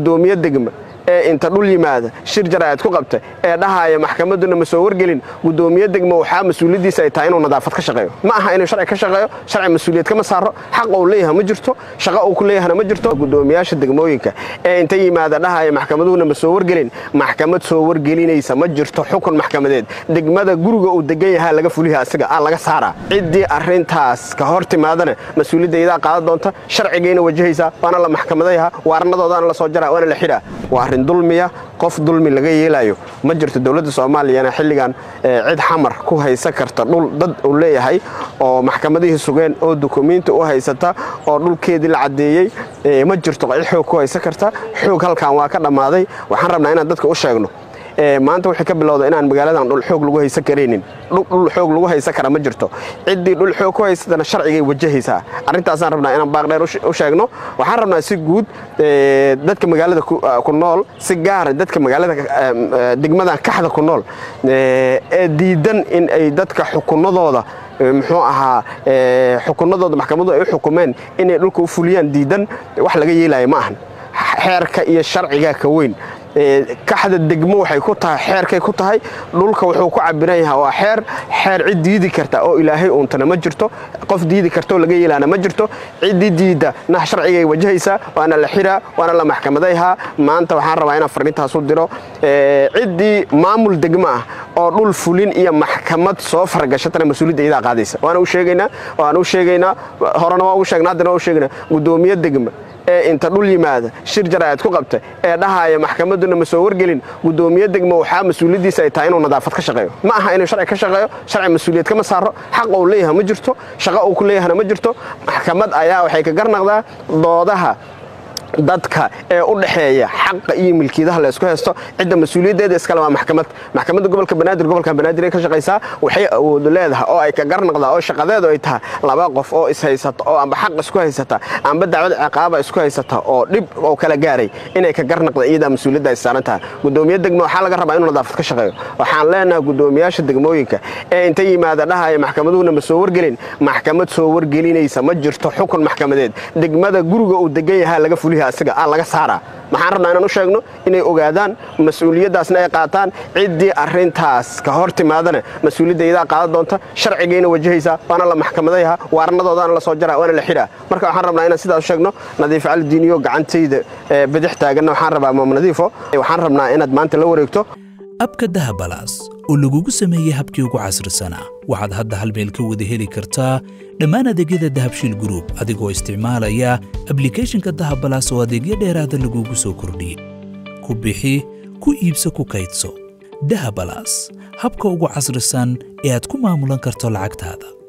gudoomiye degma ee inta dhul yimaada shir jaraa'id ku qabta ee dhahaaya maxkamadduna ma soo wargelin gudoomiye degma waxaa mas-uuliyaddiisa ay tahay inuu nadaafad ka shaqeeyo ma aha inuu sharci ka shaqeeyo sharci mas-uuliyad kama saaro xaqa uu leeyahay ma jirto shaqo uu ku leeyahana ma jirto gudoomiyaasha degmooyinka ee inta yimaada dhahaaya maxkamaduhuna ma soo wargelin maxkamad soo wargelinaysa ma jirto xukun maxkamadeed degmada guriga uu degan yahaa laga fuliha asiga aa laga saaraa ciddii arrintaas ka hor timaadana mas-uuliyadda iyadaa qaadan doonta sharcigayna wajahaysaa waana la maxkamadayaha waarnadoodaana la soo jaraa waana la xidhaa waa arrin dulmiya qof dulmi laga yeelaayo ma jirto dowladda soomaaliyana xilligan cid xamar ku haysa karta dhul dad uu leeyahay oo maxkamadihii sugeen oo dukumiinti u haysata oo dhulkeedii la caddeeyey ma jirto cid xoog ku haysa karta xoog halkan waa ka dhammaaday waxaan rabnaa inaan dadka u sheegno maanta waxay ka bilowda inaan magaaladan dhul xoog lagu haysan karaynin dhul xoog lagu haysan kara ma jirto ciddii dhul xoog ku haysatana sharcigay wajahaysaa arrintaasaan rabnaa inaan baaqdheer u sheegno waxaan rabnaa si guud dadka magaalada ku nool si gaara dadka magaalada degmadan kaxda ku nool ee diidan in ay dadka xukunadooda muxuu ahaa xukunadooda maxkamadu ay u xukumeen inay dhulka u fuliyaan diidan wax laga yeelaya ma ahan xeerka iyo sharcigaa ka weyn kaxda degmo waxay ku tahay xeerkay ku tahay dhulka wuxuu ku cabiran yahaa waa xeer xeer cid diidi karta oo ilaahay uuntana ma jirto qof diidi kartaoo laga yeelaana ma jirto ciddii diidda nah sharcigay wajahaysaa waana la xiraa waana la maxkamadayhaa maanta waxaan rabaa inaan farrintaas u diro ciddii maamul degmo ah oo dhul fulin iyo maxkamad soo fargashatana mas-uuliyadda iyadaa qaadaysa waana u sheegaynaa waana u sheegaynaa horena waa ugu sheegnaa haddana waa u sheegaynaa gudoomiye degma ee inta dhul yimaada shir jaraa'id ku qabta ee dhahaaya maxkamadduna ma soo wargelin gudoomiye degma waxaa mas-uuliyaddiisa ay tahay inuu nadaafad ka shaqeeyo ma aha inuu sharci ka shaqeeyo sharci mas-uuliyad kama saaro xaqa uu leeyahay ma jirto shaqo uu ku leeyahana ma jirto maxkamad ayaa waxay ka garnaqdaa doodaha dadka ee u dhaxeeya xaqa iyo milkiidaha la isku haysto cidda mas-uuliyaddeeda iskale waa maxkamad maxkamadda gobolka banaadir gobolka banaadir ay ka shaqaysaa waxay awood leedahay oo ay ka garnaqdaa oo shaqadeedu ay tahay laba qof oo ishaysata oo amba xaq isku haysata amba dacwad ciqaaba isku haysata oo dhib oo kala gaaray inay ka garnaqda iyadaa mas-uuliyadda ay saaran tahay gudoomiye degmo waxaa laga rabaa inuu nadaafad ka shaqeeyo waxaan leenahay gudoomiyaasha degmooyinka ee inta yimaada dhahaya maxkamaduhuna ma soo wargelin maxkamad soo wargelinaysa ma jirto xukun maxkamadeed degmada guriga uu degan yahaa laga fuliha asiga aa laga saaraa maxaan rabnaa inaan u sheegno inay ogaadaan mas-uuliyaddaasna ay qaataan ciddii arrintaas ka hor timaadana mas-uuliyadda iyadaa qaadan doonta sharcigayna wajahaysaa waana la maxkamadayaha waarnadoodaana la soo jaraa waana la xidhaa marka waxaan rabnaa inaan sidaas u sheegno nadiif cali diiniyo gacantayda bidix taaganna waxaan rabaa maam nadiifo waxaan rabnaa inaad maanta la wareegto abka dahabalaas oo lagugu sameeyey habkii ugu casrisanaa waxaad hadda hal meel ka wada heli kartaa dhammaan adeegyada dahabshiil gruub adigoo isticmaalaya ablikhethonka dahabalaas oo adeegyo dheeraada lagugu soo kordhiyey ku bixi ku iibso ku kaydso dahabalaas habka ugu casrisan ee aad ku maamulan karto lacagtaada